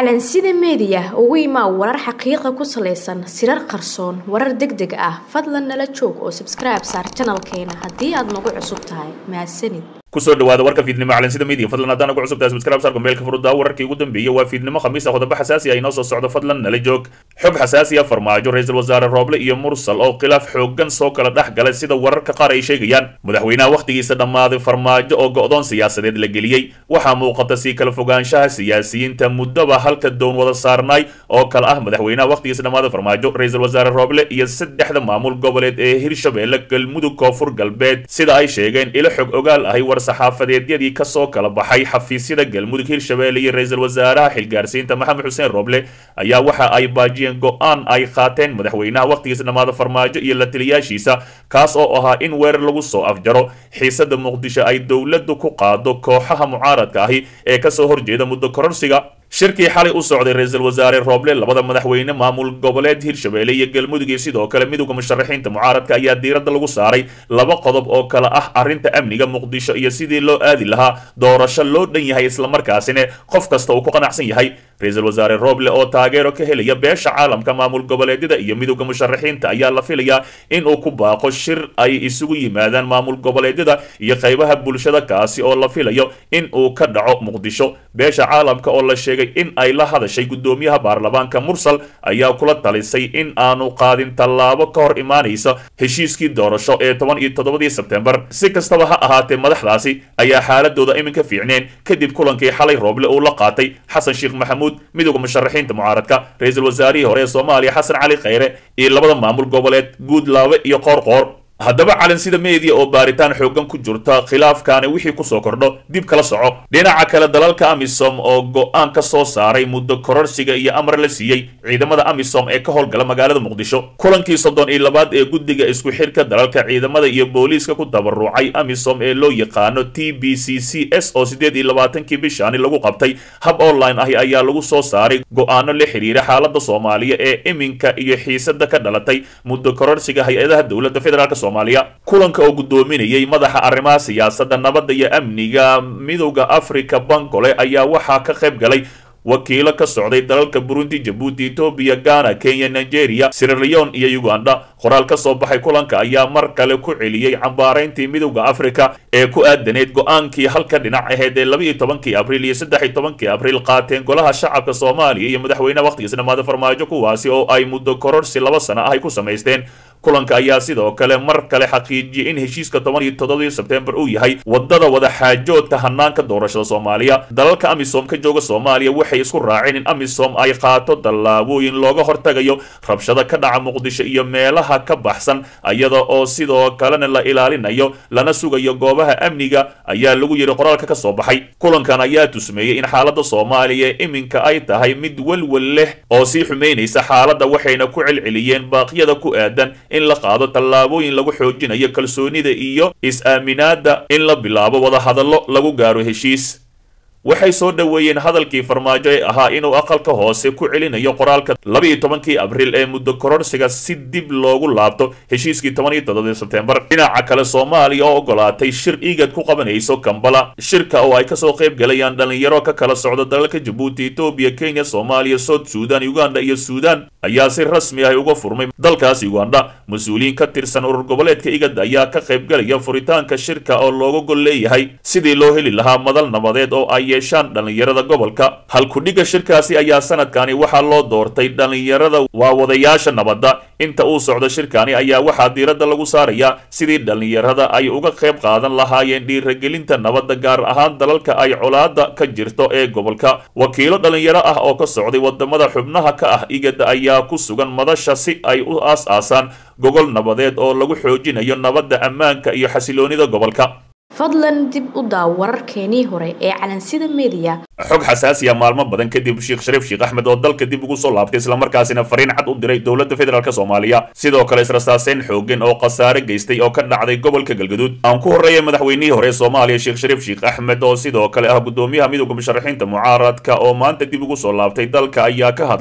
calansida meediya ugu imaa warar xaqiiqa ku salaysan sirar qarsoon warar deg deg ah fadlan nala joog oo sabskribe saar janalkeena haddii aad nagu cusub tahay mahadsanid kusoo dhawaada warka fiidnimo calansida media fadlan haddaan ugu cusubtahay subscribe saarka meelka furudaa wararkii ugu dambeeyay waa fiidnimo khamiis ah qodobo xasaasi ah inoo soo socdo fadlan nala joog xog xasaasi ah farmaajo ra-iisul wasaare rooble iyo mursal oo khilaaf xoogan soo kala dhex galay sida wararka qaar ay sheegayaan madaxweynaha wakhtigiisa dhammaaday farmaajo oo go-doon siyaasadeed la geliyey waxaa muuqata sii kala fogaanshaha siyaasiyiinta muddaba halka doon wada saarnaay oo kale ah madaxweynaha wakhtigiisa dhammaaday farmaajo ra-iisul wasaare rooble iyo saddexda maamul goboleed ee hirshabeelle galmudug koonfur galbeed sida ay sheegeen ilo xog ogaal ahay war saxaafadeedyadii kasoo kala baxay xafiisyada galmudug hirshabeelle iyo ra-iisul wasaaraha xilgaarsiinta maxamed xuseen roble ayaa waxa ay baajiyeen go-aan ay qaateen madaxweynaha wakhtigiisa dhammaada farmaajo iyo la taliyaashiisa kaas oo ahaa in weerar lagu soo afjaro xiisada muqdisho ay dowladdu ku qaado kooxaha mucaaradka ahi ee kasoo horjeeda muddo kororsiga shirkii xalay u socday ra-iisul wasaare rooble labada madaxweyne maamul goboleed hirshabeelle iyo galmudug iyo sidoo kale midowda musharaxiinta mucaaradka ayaa diiradda lagu saaray laba qodob oo kale ah arrinta amniga muqdisho iyo sidii loo aadi lahaa doorasho loo dhan yahay islamarkaasina qof kasta uu ku qanacsan yahay ra-iisul wasaare rooble oo taageero ka helaya beesha caalamka maamul goboleedyada iyo midowda musharaxiinta ayaa la filayaa in uu ku baaqo shir ay isugu yimaadaan maamul goboleedyada iyo qaybaha bulshada kaasi oo la filayo in uu ka dhaco muqdisho beesha caalamka oo la sheegay in ay la hadashay guddoomiyaha baarlamaanka mursal ayaa kula talisay in aanu qaadin tallaabo ka hor imaanaysa heshiiskii doorasho ee toban iyo toddobadii sebtembar si kastaba ha ahaatee madaxdaasi ayaa xaaladooda iminka fiicneen kadib kulankii xalay rooble uu la qaatay xasan sheekh maxamuud midowda musharaxiinta mucaaradka ra-iisul wasaarihii hore ee soomaaliya xasan cali khayre iyo labada maamul goboleed guudlaabe iyo qoorqoor haddaba calansida media oo baaritaan xoogan ku jirta khilaafkaani wixii kusoo kordho dib kala soco dhinaca kale dalalka amisom oo go-aan ka soo saaray muddo kororsiga iyo amar la siiyey ciidamada amisom ee ka howlgala magaalada muqdisho kulankii soddon iyo labaad ee guddiga isku xirka dalalka ciidamada iyo booliiska ku tabarucay amisom ee loo yaqaano t b c c s oo siddeed iyo labaatankii bishaani lagu qabtay hab online ahi ayaa lagu soo saaray go-aano la xiriira xaalada soomaaliya ee iminka iyo xiisada ka dhalatay muddo kororsiga hay-adaha dowladda federaalk kulanka oo guddoominayay madaxa arrimaha siyaasadda nabadda iyo amniga midowda africa bangole ayaa waxaa ka qayb galay wakiilo ka socday dalalka burundi jabuuti etoobiya ghana kenya nigeria siraleon iyo uganda qoraal ka soo baxay kulanka ayaa mar kale ku celiyey cambaarayntii midowda africa ee ku aadaneyd go-aankii halka dhinac aheyd ee laba iyo tobankii abriil iyo saddex iyo tobankii abriil qaateen golaha shacabka soomaaliya iyo madaxweyneha wakhtigiisa dhamaada farmaajo kuwaasi oo ay muddo kororsi laba sano ah ay ku samaysteen kulanka ayaa sidoo kale mar kale xaqiijiyey in heshiiska toban iyo toddobadii sebtembar uu yahay wadada wadaxaajoodka hanaanka doorashada soomaaliya dalalka amisom ka jooga soomaaliya waxay isku raaceen in amisom ay qaato tallaabooyin looga hortagayo rabshado ka dhaca muqdisho iyo meelaha ka baxsan iyada oo sidoo kalena la ilaalinayo lana sugayo goobaha amniga ayaa lagu yidhi qoraalka ka soo baxay kulankan ayaa tusmeeyey in xaalada soomaaliya iminka ay tahay mid welwel leh oo sii xumaynaysa xaaladda waxayna ku celceliyeen baaqyada ku aadan in la qaado tallaabooyin lagu xoojinayo kalsoonida iyo is-aaminaadda in la bilaabo wadahadallo lagu gaaro heshiis waxay soo dhoweeyeen hadalkii farmaajo ee ahaa inuu aqalka hoose ku celinayo qoraalka laba iyo tobankii abriil ee muddo kororsiga si dib loogu laabto heshiiskii toban iyo toddobadii sebtembar dhinaca kale soomaaliya oo ogolaatay shir igad ku qabanayso kambala shirka oo ay kasoo qayb galayaan dhalinyaro ka kala socda dalalka jabuuti etoobiya kenya soomaaliya south suudan uganda iyo suudan ayaa si rasmi ah uga furmay dalkaas uganda mas-uuliyiin ka tirsan urur goboleedka igad ayaa ka qayb galaya furitaanka shirka oo looga gol leeyahay sidii loo heli lahaa madal nabadeed oo ay yeeshaan dhallinyarada gobolka halkudhigga shirkaasi ayaa sanadkani waxaa loo doortay dhallinyarada waa wadayaasha nabadda inta uu socdo shirkani ayaa waxaa diiradda lagu saarayaa sidii dhallinyarada ay uga qayb qaadan lahaayeen dhiiragelinta nabadda gaar ahaan dalalka ay colaada ka jirto ee gobolka wakiilo dhallinyaro ah oo ka socday wadamada xubnaha ka ah igada ayaa ku sugan madasha si ay u aas-aasaan gogol nabadeed oo lagu xoojinayo nabadda ammaanka iyo xasiloonida gobolka fadlan dib u daaw wararkeenii hore ee calansida media xog xasaasiya maalmo badan kadib sheekh shariif sheekh axmed oo dalka dib ugu soo laabtay islamarkaasina fariin cad u diray dowladda federaalk soomaaliya sidoo kale israsaaseyn xoogan oo khasaare geystay oo ka dhacday gobolka galgaduud aan ku horreeyay madaxweynihii hore ee soomaaliya sheekh shariif sheekh axmed oo sidoo kale ah guddoomiyaha midowda musharaxiinta mucaaradka oo maanta dib ugu soo laabtay dalka ayaa ka hadlay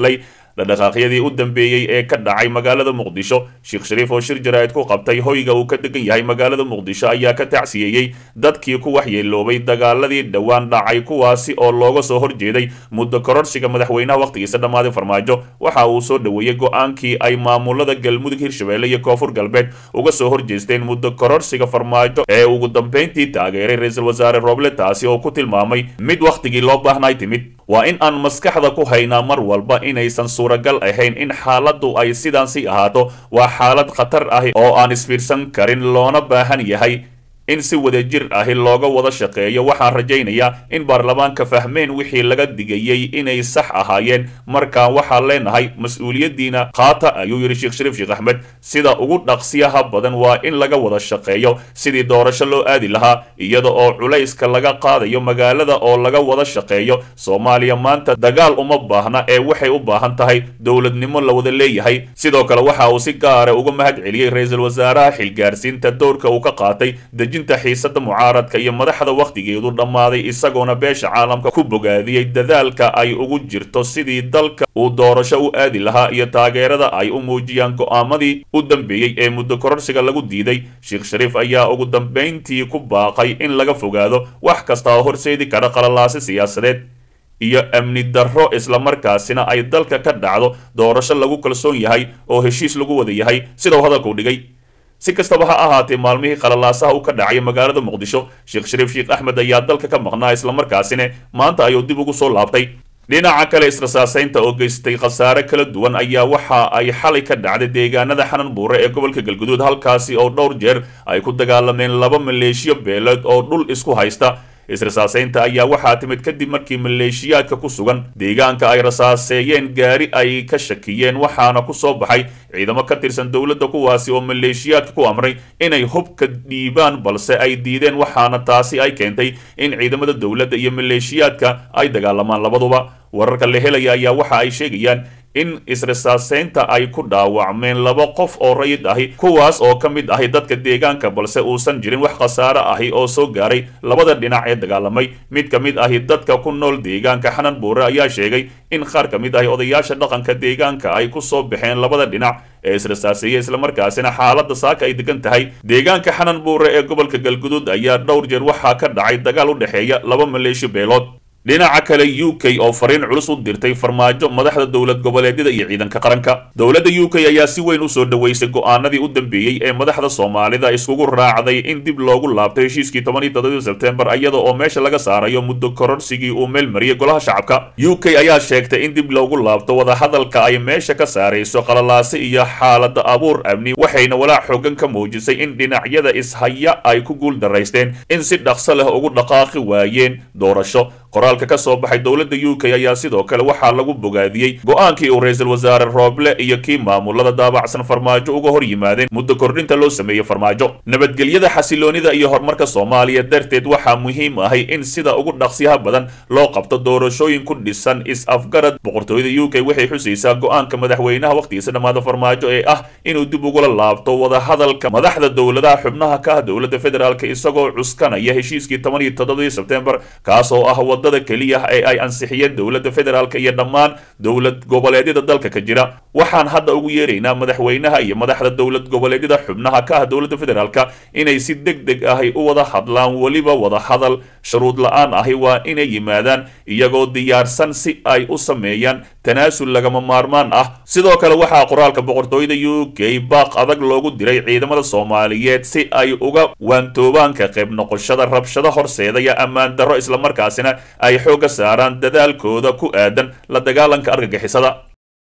dhadhaqaaqyadii u dambeeyey ee ka dhacay magaalada muqdisho sheekh shariif oo shir jaraa'id ku qabtay hoyga uu ka degan yahay magaalada muqdisho ayaa ka tacsiyeeyey dadkii ku waxyeeloobay dagaaladii dhowaan dhacay kuwaasi oo looga soo horjeeday muddo kororsiga madaxweynaha wakhtigiisa dhammaaday farmaajo waxa uu soo dhoweeyey go-aankii ay maamulada galmudug hirshabelle iyo koonfur galbeed uga soo horjeesteen muddo kororsiga farmaajo ee ugu dambeyntii taageeray ra-iisul wasaare roble taasi oo ku tilmaamay mid wakhtigii loo baahnay timid waa in aan maskaxda ku haynaa mar walba inaysan suuragal ahayn in xaaladdu ay sidaan sii ahaato waa xaalad khatar ah oo aan isfiirsan karin loona baahan yahay in si wadajir ahi looga wada shaqeeyo waxaan rajaynayaa in baarlamaanka fahmeen wixii laga digayey inay sax ahaayeen markaan waxaan leenahay mas-uuliyaddiina qaata ayuu yidhi sheekh shariif sheekh axmed sida ugu dhaqsiyaha badan waa in laga wada shaqeeyo sidii doorasho loo aadi lahaa iyada oo culayska laga qaadayo magaalada oo laga wada shaqeeyo soomaaliya maanta dagaal uma baahna ee waxay u baahan tahay dowladnimo la wada leeyahay sidoo kale waxa uu si gaara uga mahad celiyey ra-iisul wasaaraha xilgaarsiinta doorka uu ka qaatay dejinta xiisada mucaaradka iyo madaxda wakhtigeedu dhammaaday isagoona beesha caalamka ku bogaadiyey dadaalka ay ugu jirto sidii dalka uu doorasho u aadi lahaa iyo taageerada ay u muujiyaan go'aamadii u dambeeyey ee muddo kororsiga lagu diiday sheekh shariif ayaa ugu dambayntii ku baaqay in laga fogaado wax kasta oo horseedi kara qalalaasi siyaasadeed iyo amni darro islamarkaasina ay dalka ka dhacdo doorasho lagu kalsoon yahay oo heshiis lagu wada yahay sida uu hadalku dhigay si kastaba ha ahaatee maalmihii qalalaasaha uu ka dhacay magaalada muqdisho sheekh shariif sheekh axmed ayaa dalka ka maqnaa islamarkaasina maanta ayuu dib ugu soo laabtay dhinaca kale israsaasaynta oo geystay khasaare kala duwan ayaa waxa ay xalay ka dhacday deegaanada xanan buure ee gobolka galguduud halkaasi oo dhowr jeer ay ku dagaalameen laba maleeshiyo beeleed oo dhul isku haysta israsaasaynta ayaa waxaa timid kadib markii maleeshiyaadka ku sugan deegaanka ay rasaaseeyeen gaari ay ka shakiyeen waxaana ku soo baxay ciidamo ka tirsan dowladda kuwaasi oo maleeshiyaadka ku amray inay hubka dhiibaan balse ay diideen waxaana taasi ay keentay in ciidamada dowladda iyo maleeshiyaadka ay dagaalamaan labaduba wararka la helaya ayaa waxa ay sheegayaan in israsaaseynta ay ku dhaawacmeen laba qof oo rayid ahi kuwaas oo ka mid ahi dadka deegaanka balse uusan jirin wax khasaare ahi oo soo gaaray labada dhinac ee dagaalamay mid ka mid ahi dadka ku nool deegaanka xanan buure ayaa sheegay in qaar ka mid ahi odayaasha dhaqanka deegaanka ay ku soo baxeen labada dhinac ee israsaaseeya islamarkaasina xaaladda saaka ay degan tahay deegaanka xanan buure ee gobolka galguduud ayaa dhowr jeer waxaa ka dhacay dagaal u dhexeeya laba maleeshiyo beelood dhinaca kale u k oo fariin culus u dirtay farmaajo madaxda dowlad goboleedyada iyo ciidanka qaranka dowladda u k ayaa si weyn usoo dhoweysay go'aanadii u dambeeyey ee madaxda soomaalida iskugu raacday in dib loogu laabto heshiiskii toban iyo toddobii sebtembar iyada oo meesha laga saarayo muddo kororsigii uu meel mariyay golaha shacabka u k ayaa sheegtay in dib loogu laabto wadahadalka ay meesha ka saarayso qalalaase iyo xaalada abuur amni waxayna walaac xoogan ka muujisay in dhinacyada ishaya ay ku guul daraysteen in si dhaqso leh ugu dhaqaaqi waayeen doorasho qoraalka ka soo baxay dowladda u k ayaa sidoo kale waxaa lagu bogaadiyey go-aankii uu ra-iisul wasaare rooble iyo kii maamulada daabacsan farmaajo uga hor yimaadeen muddo kordhinta loo sameeyey farmaajo nabadgelyada xasiloonida iyo horumarka soomaaliya darteed waxaa muhiim ahay in sida ugu dhaqsiyaha badan loo qabto doorashooyin ku dhisan is-afgarad boqortooyada u k waxay xusaysaa go-aanka madaxweynaha wakhtigiisa dhammaada farmaajo ee ah inuu dib ugula laabto wadahadalka madaxda dowladaha xubnaha ka ah dowladda federaalk isagoo cuskanaya heshiiskii toban iyo toddobadii sebtembar kaas oo ah wadada keliya ee ay ansixiyeen dowladda federaalk iyo dhammaan dowlad goboleedyada dalka ka jira waxaan hadda ugu yeeraynaa madaxweynaha iyo madaxda dowlad goboleedyada xubnaha ka ah dowladda federaalk inay si deg deg ahi u wada hadlaan weliba wada hadal shuruud la-aan ahi waa inay yimaadaan iyagoo diyaarsan si ay u sameeyaan tanaasul lagama maarmaan ah sidoo kale waxaa qoraalka boqortooyada u k baaq adag loogu diray ciidamada soomaaliyeed si ay uga waantoobaan ka qayb noqoshada rabshado horseedaya ammaan darro islamarkaasina ay xoogga saaraan dadaalkooda ku aadan la dagaalanka argagixisada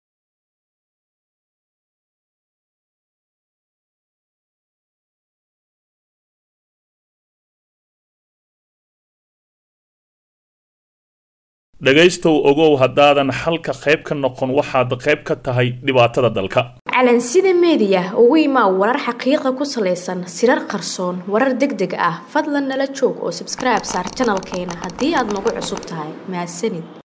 dhegaystow ogow haddaadan xalka qayb ka noqon waxaad qayb ka tahay dhibaatada dalka calansida meediya ugu imaa warar xaqiiqa ku salaysan sirar qarsoon warar deg deg ah fadlan nala joog oo sabskribe saar janalkeena haddii aad nagu cusub tahay mahadsanid